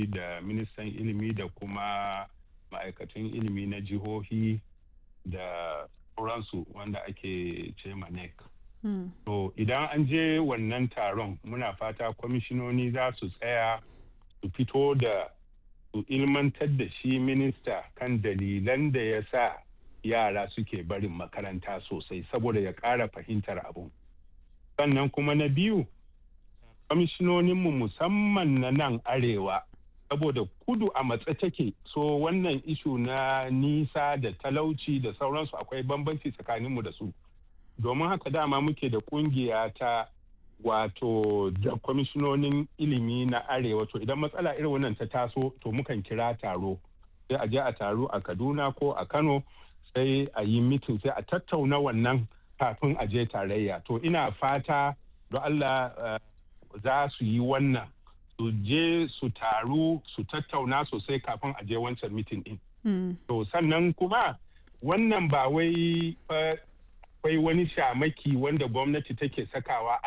da ministan ilimi da kuma ma'aikatan ilimi na jihohi da sauransu wanda ake ce NEC. To idan an je wannan taron muna fata kwamishinoni za su tsaya su fito da su ilmantar da shi minista kan dalilan da ya sa yara suke barin makaranta sosai saboda ya ƙara fahimtar abun. Sannan kuma na biyu, kwamishinoninmu musamman na nan arewa saboda kudu a matsa take so wannan ishu na nisa da talauci da sauransu akwai bambanci tsakaninmu da su. Domin haka dama muke da kungiya ta wato da kwamishinonin ilimi na arewa to idan matsala irin wannan ta taso to mukan kira taro sai a je a taro a kaduna ko a kano sai a yi mitin sai a tattauna wannan kafin a je tarayya to ina fata don allah uh, za su yi wannan su je su taru su tattauna sosai kafin a je wancan mitin din mm. to sannan kuma wannan ba wai uh, akwai wani shamaki wanda gwamnati take sakawa